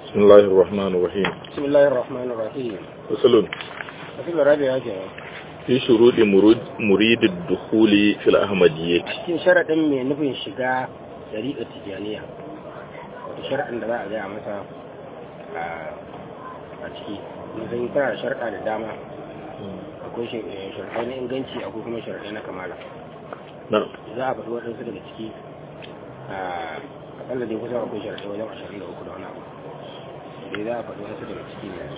بسم الله الرحمن الرحيم بسم الله الرحمن الرحيم فصل wasu rabi ya ke في شروط مرود مريد الدخول في الأحمدية cikin sharaɗin mai nufin shiga ɗariƙar tijjaniya wato sharaɗin da za a gaya masa a ciki zai tana da sharaɗa da dama akwai sharaɗai na inganci akwai kuma sharaɗai na kamala نعم za a faɗi waɗansu daga ciki a akalla dai kusan akwai sharaɗai wajen ashirin da uku da wani abu dai za a faɗi waɗansu daga ciki ne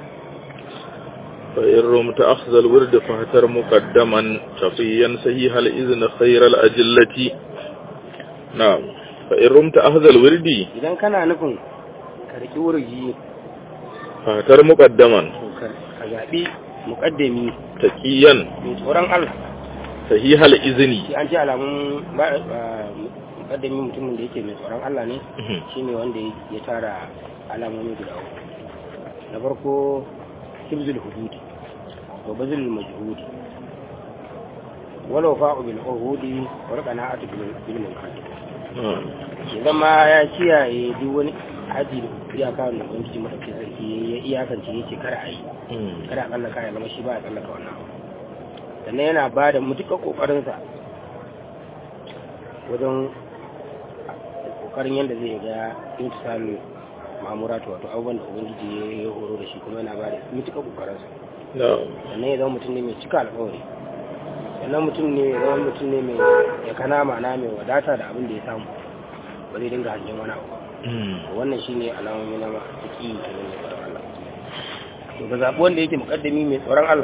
فإن رمت أخذ الورد فاهتر مقدما شقيا صحيح الإذن خير الأجلة نعم فإن رمت أخذ الورد idan kana nufin ka riƙi wurgi فاهتر مقدما to ka ka zaɓi muƙaddami تقيا mai tsoron Allah صحيح الإذن shi an ce alamun ba- ba- muƙaddami mutumin da yake mai tsoron Allah ne shine wanda ya tara alamomi guda uku na farko hibzul hududi wa bazul majhudi walau fa'u bil uhudi wa qana'atu bil bil munkar نعم idan ma ya kiyaye duk wani haji da iyaka da ubangiji madaukakin sarki ya iyakance yace kar a yi kada a tsallaka ya zama shi ba ya tsallaka wannan abu sannan yana ba da mutuƙar ƙoƙarinsa wajen ƙoƙarin yadda zai ga intisalu mamuratu wato abubuwan da ubangiji ya yi horo da shi kuma yana ba da mutuƙar ƙoƙarinsa نعم sannan ya zama mutum ne mai cika alƙawari sannan mutum ne ya zama mutum ne mai ya kana ma'ana mai wadata da abin da ya samu ba zai dinga hangen wani abu ba to wannan shine alamomi na ma'aiki kenan mai tsoron Allah to ga zaɓi wanda yake muƙaddami mai tsoron Allah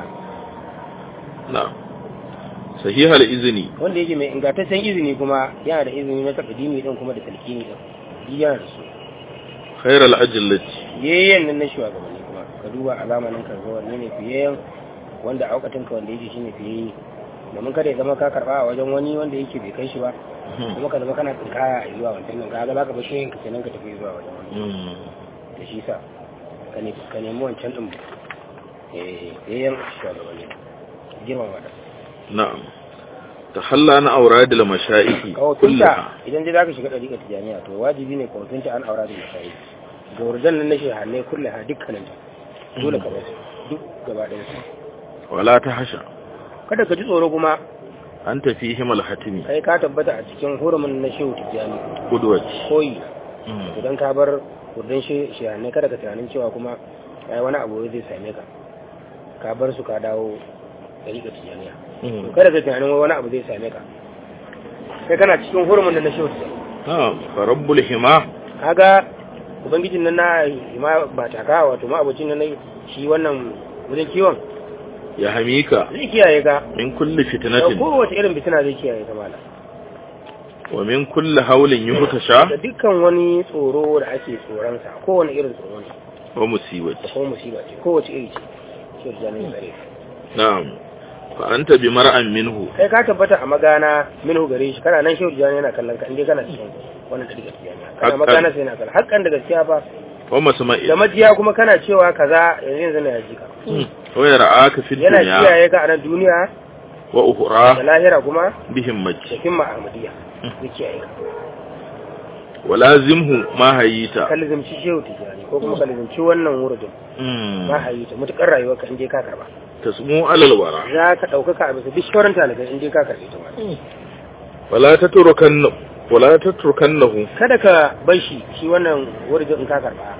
نعم صحيح الإذن wanda yake mai ingantaccen izini kuma yana da izini na takadimi din kuma da talkini din shi yana da su خير الأجلة yayyan nan na shugabanni kuma ka duba a zamanin ka ga wanne ne fiyayyen wanda a aukatin ka wanda yake shine fiyayye domin kada ya zama ka karba a wajen wani wanda yake bai kai shi ba kuma ka zama kana tsinkaya a zuwa wancan nan kaga zaka bar shi ka kenan ka tafi zuwa wajen wani da shi sa ka ne ka nemi wancan din eh fiyayyen shugabanni girmama da نعم تحلى عن أوراد المشائخ kawafinta كلها idan dai zaka shiga ɗariƙar tijaniya to wajibi ne kawafinta an aura da mashayi ga wurdan nan na shehannai kulle ha dukkanin ta dole ka basu duk gaba ɗaya su ولا تحشى kada ka ji tsoro kuma أنت فيهم الحتمي kai ka tabbata a cikin hurumin na shehu tijani قدوة koyi idan ka bar wurdan shehannai kada ka tunanin cewa kuma ai wani abu zai same ka ka bar su ka dawo ɗariƙar tijaniya to kada ka tunanin wani abu zai same ka kai kana cikin hurumin da na shehu tijani نعم فرب الحما kaga ubangijin nan na ma ba taka wato ma abocin nan shi wannan wajen kiwon يحميك zai kiyaye ka من كل da فتنة kowace irin fitina zai kiyaye ka mala ومن كل هول da يهتشى dukkan wani tsoro da ake tsoron sa kowane irin tsoro ne da ومصيبة kuma musiba ce kowace iri ce shi da janin tsare نعم فأنت بمرأ منه kai ka tabbata a magana minhu gare shi kana nan shehu jani yana kallon ka inda kana cikin wannan ɗari gaskiya ne kana Haƙƙan. magana sai yana kallon haƙƙan da gaskiya ba ومسمع da majiya kuma kana cewa kaza yanzu yanzu na yaji ka ويرعاك في yana الدنيا kiyaye ka a nan duniya da وأخرى lahira kuma بهمة da himma ahmadiyya zai kiyaye ka ولازمه ما هيت kalizimci shehu tijani ko kuma kalizimci wannan wurdin ma hayi ta mutukar rayuwarka in dai ka karba تسمو على الورى za ka ɗaukaka a bisa duk sauran talibai in dai ka karbe ta wani ولا تتركن ولا تتركنه kada ka bar shi shi wannan wurdin in ka karba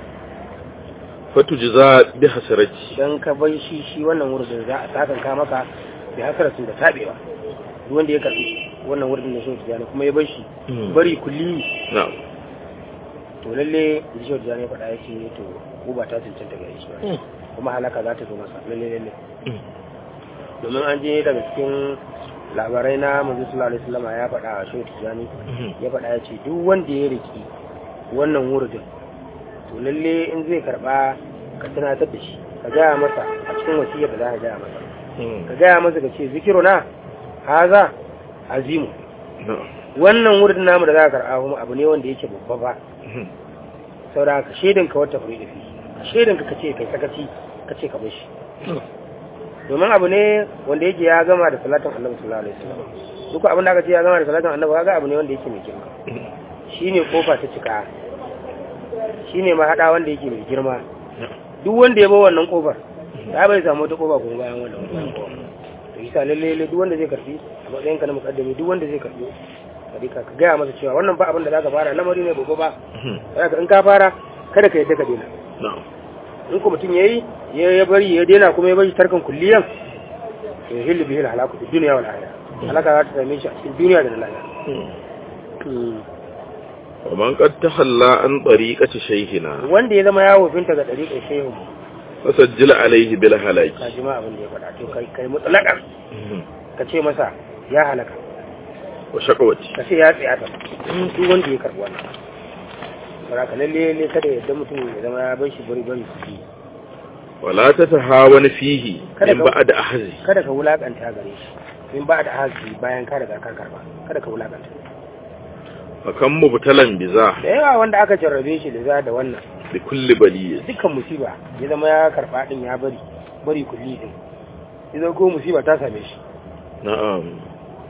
فتجزى بحسرته dan ka bar shi shi wannan wurdin za a sakan ka maka bi hasaratin da tabewa duk wanda ya karbi wannan wurdin da shehu tijani kuma ya bar shi bari kulli نعم to lalle da shehu tijani ya faɗa ya ce to uba ta cancanta gare shi ba kuma halaka za ta zo masa lalle lalle domin an je daga cikin labarai na manzo sallallahu alaihi wasallam ya faɗa a shehu tijani ya faɗa ya ce duk wanda ya riki wannan wurdin to lalle in zai karba ka tunatar da shi ka gaya masa a cikin wasiyar da za ka gaya masa ka gaya masa ka ce zikiruna haza azimu نعم wannan wurin namu da za ka karɓa kuma abu ne wanda yake babba ba saboda ka shaidan ka wata furi da fi shaidan ka kace kai sakaci kace ka bar shi domin abu ne wanda yake ya gama da salatin annabi sallallahu alaihi wasallam duk abin da aka ce ya gama da salatin annabi kaga abu ne wanda yake mai girma shine kofa ta cika shine ma hada wanda yake mai girma duk wanda ya bar wannan kofar ya bai samu wata kofa kuma bayan wannan bayan kofa to isa lalle lalle duk wanda zai karfi a matsayin ka na mukaddami duk wanda zai karfi ka ka gaya masa cewa wannan ba abin da zaka fara lamari ne babba ba Saboda in ka fara kada ka yadda ka daina na'am in ko mutum yayi ya ya bari ya daina kuma ya bari tarkan kulliyan to hillu bihi halaku fi dunya wal akhirah halaka za ta same shi a cikin duniya da na lahira wa man qad tahalla an tariqati shaykhina wanda ya zama yawo finta ga dariƙar shehu fasajjil alayhi bil halaki ka ji ma abin da ya faɗa to kai kai mutlaqan ka ce masa ya halaka wa shaqawati ka ce ya tsaya ta duk wanda ya karɓi wannan bara ka lalle ne kada yadda mutum ya zama ya bar shi bari bari su yi wala tatahawan fihi Kada min ka- ba'd ahzi kada ka wulakanta gare shi in ba da hazi bayan ka riga ka karba kada ka wulakanta fa kan mubtalan biza da yawa wanda aka jarrabe shi da za da wannan bi kulli baliyya dukkan musiba ya zama ya karba din ya bari bari kulli din idan ko musiba ta same shi na'am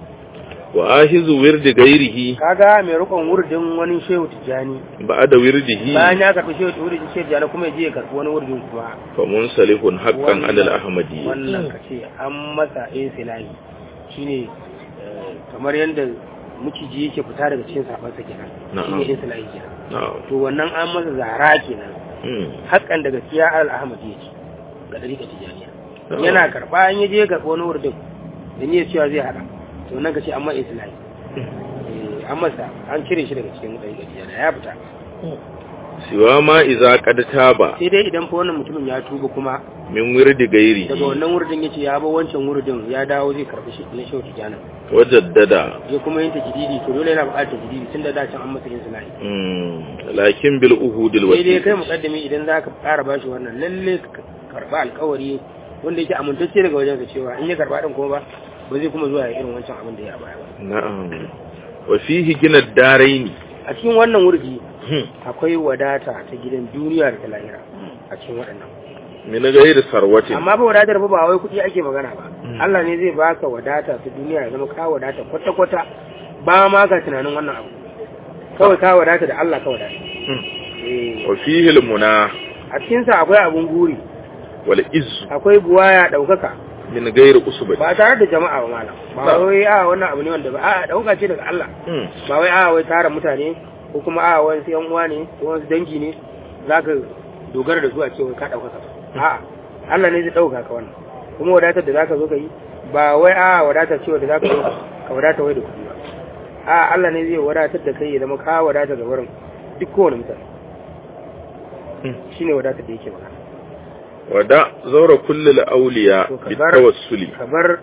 wa ahizu wirdi ghairihi kaga mai rukun wurdin wani shehu tijani ba'da wirdihi bayan ya karbi shehu wurdin shehu tijani kuma ya je ya karbi wani wurdin kuma fa munsalihun haqqan ala al-ahmadi wannan ka ce an masa insilahi shine eh, kamar yadda miciji yake fita daga cikin safansa kenan Na'am. shine insilahi kenan na'am to wannan an masa zara kenan Hmm. hakan da gaskiya al ahmad yake ga dariƙa tijaniya Na'am. yana karɓa an yaje ga wani wurdin da niyyar cewa zai hada to nan ka ce amma islahi eh an masa an cire shi daga cikin dariƙa tijaniya ya fita siwa ma iza qad taba sai dai idan fa wannan mutumin ya tuba kuma min wirdi ghairihi daga wannan wurdin yace ya ba wancan wurdin ya dawo zai karɓi shi na shehu tijaniya wa jaddada ya kuma yin tajididi to dole yana buƙatar tajididi tun da da can an masa islahi Hmm. lakin bil uhudil sai dai kai wasiq mukaddami idan za ka ƙara bashi wannan lalle ka karɓa alƙawari wanda yake amintacce daga wajensa cewa in ya karɓa ɗin kuma ba ba zai kuma zuwa ya irin wancan abin da ya baya ba na'am wa fihi gina daraini a cikin wannan wurdi Hmm. akwai wadata ta gidan duniya da ta lahira a cikin waɗannan min ghairi sarwatin amma ba wadatar ba ba wai kuɗi ake magana ba Mm. Allah ne zai baka wadata ta duniya ya zama ka wadata kwata-kwata ba ma ka tunanin wannan abu kawai ka wadata da Allah ka wadata Hmm. Eh, wa fihi al muna a cikinsa akwai abun guri wal izzu akwai buwaya ɗaukaka min ghairi usbati ba tare da jama'a ba malam ba Ba. wai a wannan abu ne wanda ba a dauka ce daga Allah Hmm. ba wai a wai tara mutane ko kuma a wani yan uwa ne ko wasu dangi ne zaka dogara da su a ce wai ka dauka ka a Allah ne zai dauka ka wannan kuma wadatar da zaka zo ka yi ba wai a wadatar cewa da zaka zo ka wadata wai da kuɗi ba a Allah ne zai wadatar da kai ya zama ka wadata ga wurin duk kowane mutane Hmm. shine wadatar da yake magana wada zaura kulli al awliya To ka bit bar- tawassuli ka bar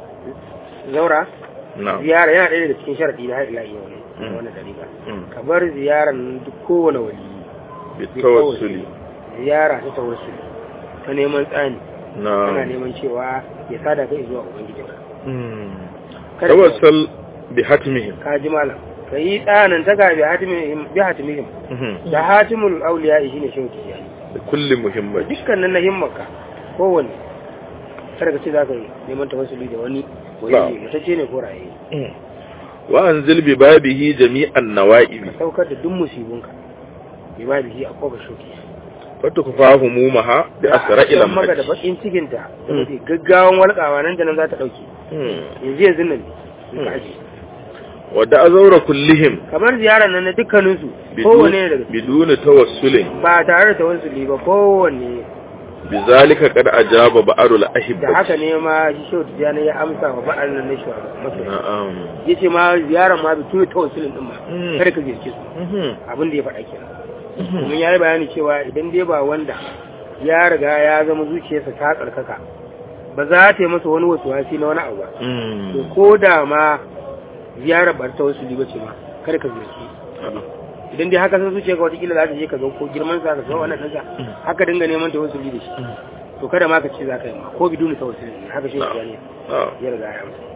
zaura na'am ziyara yana ɗaya daga cikin sharaɗi na haɗila yau ne Mm. wannan dariƙa Hmm. ka bar ziyarar duk kowane wali bit tawassuli ziyara ta tawassuli ta neman tsani ana na'am neman cewa ya sada kai zuwa ubangijinka Hmm. Kada ka- tawassal bi hatmihim ka ji malam ka yi tsanin ta ga bi hatimihim bi hatimihim Hmm. da hatimul auliya shine shehu tijani da kulli muhimmati dukkanin na himmarka kowanne kada ka ce za ka yi neman tawassuli da wani Na'am. wani mutacce ne ko raye Hmm. wa anzil bi babihi jami'an nawa'ibi ka saukar da duk musibunka bi ba bihi a koba shoki fatukufahu mumaha bi asra'il Don maka da amhaj bakin cikinta da mafi gaggawan walƙawa nan da nan za ta ɗauke yanzu yanzu nan ne ka aje. wadda azaura kullihim kamar ziyarar nan na dukkaninsu kowane ne daga ciki. biduni tawassulin ba tare da tawassuli ba kowanne bizalika qad ajaba ba'arul da ahibbati haka ne ma shi shehu tijjani ya amsa wa ba'al nan na shi masoya na'am ya ce ma ziyarar ma bitu tawassulin din ma Mm. kada ka ziyarce su Mhm. abin da ya faɗa kenan domin ya yi bayani cewa idan dai ba wanda ya riga ya zama zuciyarsa ta tsarkaka ba za ta yi masa wani wasu wasi na wani abu ba Mm. to ko da ma ziyarar bar ta wasu liba ce ma kada ka ziyarci idan dai haka san zuciya ka watakila za ta je ka ga ko girman sa ka ga wannan ɗansa haka dinga neman ta wasu da shi to kada ma ka ce za ka yi ma ko biduni ta wasu ne haka shi Na'am. ne Na'am. ya riga ya amsa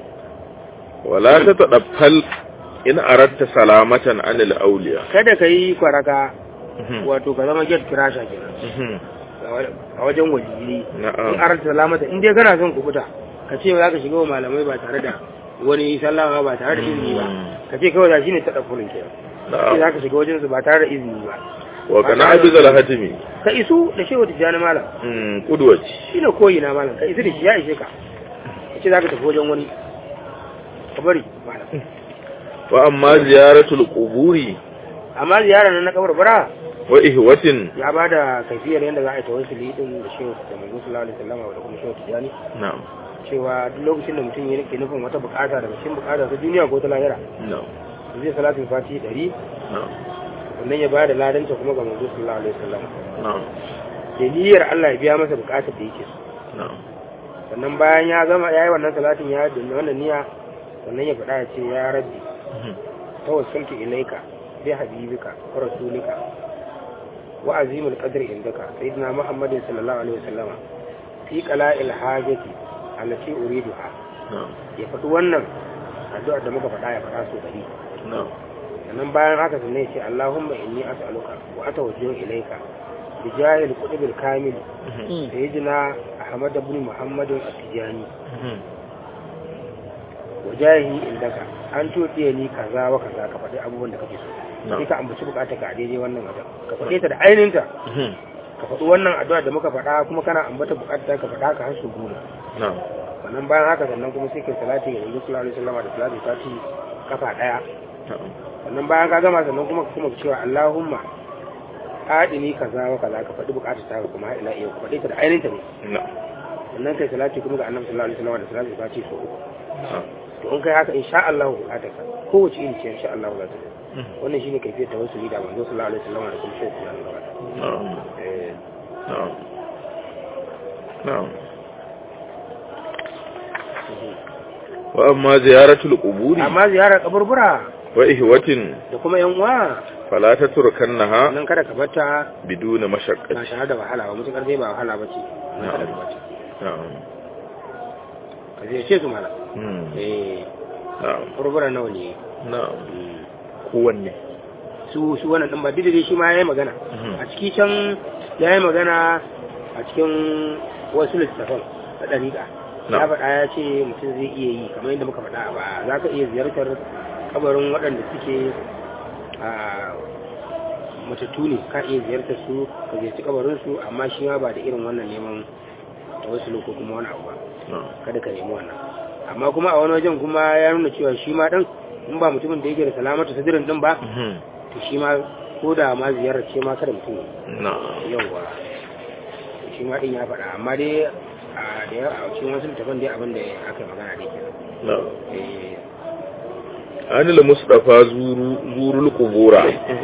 wala tatadaffal in aradta salamatan anil awliya kada ka yi kwaraka Mhm. wato ka zama get crasher kenan Mhm. a wajen wajiri Na'am. in aranta salamata in dai kana son kubuta ka ce za ka shiga wa malamai ba tare da wani sallama ba tare da izini ba Mm. ka ce kawai da shi ne ta ɗafurin ke sai na'am za ka shiga wajen su ba tare da izini ba wa kana abizal hatimi ka isu da shehu tijjani malam mm kudwaci shi ne koyi na malam ka isu da shi ya ishe ka ka ce za ka tafi wajen wani ka bari malam wa amma ziyaratul quburi amma ziyarar nan na kabar bara wa ihwatin ya ba da kaifiyar yadda za a yi tawassuli din da shehu da manzo sallallahu alaihi wasallam da kuma shehu tijjani na'am cewa duk lokacin da mutum yake nufin wata bukata daga cikin bukata ta duniya ko ta lahira na'am zai salatin fati 100 na'am sannan ya ba da ladanta kuma ga manzo sallallahu alaihi wasallam na'am da niyyar Allah ya biya masa bukatar da yake so na'am sannan bayan ya gama ya yi wannan salatin ya dinga wannan niyya sannan ya faɗa ya ce ya rabbi Mhm. tawassaltu ilaika bi habibika wa rasulika wa azimul qadri indaka sayyidina muhammadin sallallahu alaihi wasallama fi qala'il hajati allati uriduha na'am ya faɗi wannan addu'ar da muka faɗa ya faɗa so dari na'am sannan bayan haka sannan ya ce Allahumma inni as'aluka wa atawajjahu ilayka bi jahil qutbil kamil Mhm. sayyidina Ahmad ibn Muhammad at-Tijani Mhm. wa jahi indaka an todiye ni kaza wa kaza ka faɗi abubuwan da kake so Na'am. sai ka ambaci bukatar ka a daidai wannan wajen ka faɗe ta da ainihinta Mhm. ka faɗi wannan addu'a da muka faɗa kuma kana ambata bukatar ka faɗa ka har su goma na'am sannan bayan haka sannan kuma sai kai salati ga Annabi sallallahu alaihi wasallam da salati fati kafa daya na'am sannan bayan ka gama sannan kuma kuma cewa Allahumma adini kaza wa kaza ka faɗi bukatar ta kuma har ila yau ka faɗi ta da ainihin ta ne na'am sannan kai salati kuma ga annabi sallallahu alaihi wasallam da salati fati so uku na'am to in kai haka insha Allah bukatar ka kowace iri ce insha Allah za ta zo Mhm. wannan shine kaifiyar tawassuli da manzo sallallahu alaihi wasallam da kuma shi sallallahu alaihi wasallam na'am eh na'am na'am wa amma ziyaratul quburi amma ziyarar kaburbura wa ihwatin da kuma yan uwa fala tatrukannaha nan kada ka bata biduna ba mashaqqati tare da wahala ba mutukar dai ba wahala ba ce nan kada ka bata na'am ka zai ce su mala Mhm. eh na'am kaburbura nawa ne na'am kowanne su su wannan din ba didire shi ma yayi magana Mhm. a ciki can yayi magana a cikin wasu littafan da dariƙa Na. ya faɗa ya ce mutum zai iya yi kamar yadda muka faɗa a baya za ka iya ziyartar kabarin waɗanda suke a matattu ne ka iya ziyartar su ka ziyarci kabarin su amma shi ma ba da irin wannan neman tawassulu ko kuma wani abu ba na'am kada ka nemi wannan amma kuma a wani wajen kuma ya nuna cewa shi ma ɗin in ba mutumin da yake da salamatu sadirin ɗin ba Mhm. to shi ma ko da ma ziyarar ce ma kada mutum na'am yawwa shi ma din ya faɗa amma dai a da yawa a cikin wasu littafan dai abin da aka yi magana dai kenan na'am eh anil mustafa zuru zurul qubura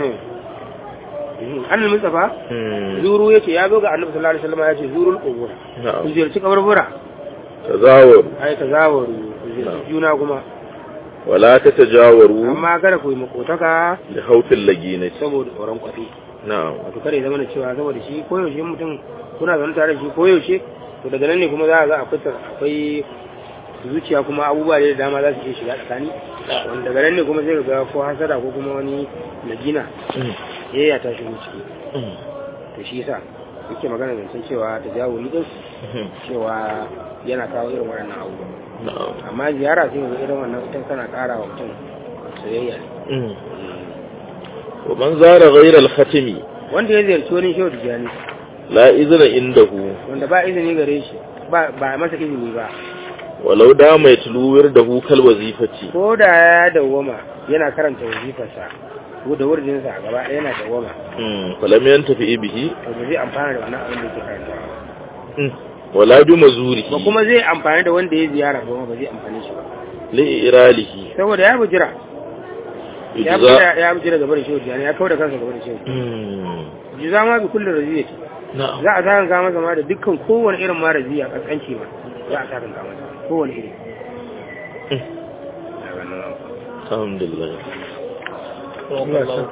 annal mustafa Mhm. zuru yace ya zo ga annabi sallallahu alaihi wasallam ya ce zurul qubur ku na'am ziyarci kaburbura tazawaru ai tazawaru ku ziyarci Na'am. juna kuma wala tatajawaru amma kada ku yi makotaka li hawfil laginati saboda tsoron kwafi na'am wato kada ya zama da cewa saboda shi koyaushe mutum kuna zaune tare da shi koyaushe to daga nan ne kuma za a ga akwai akwai zuciya kuma abubuwa da dama za su iya shiga tsakani wanda daga nan ne kuma zai ga ko hasada ko kuma wani nagina ya ya ta shigo ciki to shi yasa yake magana zancen cewa ta jawo ni din cewa yana kawo irin waɗannan abubuwa na'am amma ziyara sai ga irin wannan ita tana ƙara wa mutum soyayya ne wa man zara ghayra al-khatimi wanda ya ziyarci wani shehu tijjani la izna indahu wanda ba izini gare shi ba ba masa izini ba walau dama yatlu wirdahu kal wazifati ko da ya dawwama yana karanta wazifarsa ko da wurdinsa a gaba ɗaya yana dawwama mm falam yantafi bihi to ba zai amfana da wannan abin da yake karantawa ba Mm. wala bi mazurihi ba kuma zai amfani da wanda ya ziyara ba ba zai amfani shi ba li iralihi saboda ya bujira ya ijza bujira ya bujira gaba da shehu jani ya kawo da kansa gaba da shehu mm jiza ma bi kullu raziyati na'am za a sakan ka masa ma da dukkan kowane irin ma raziya kaskanci ma za a sakan ka masa kowane iri alhamdulillah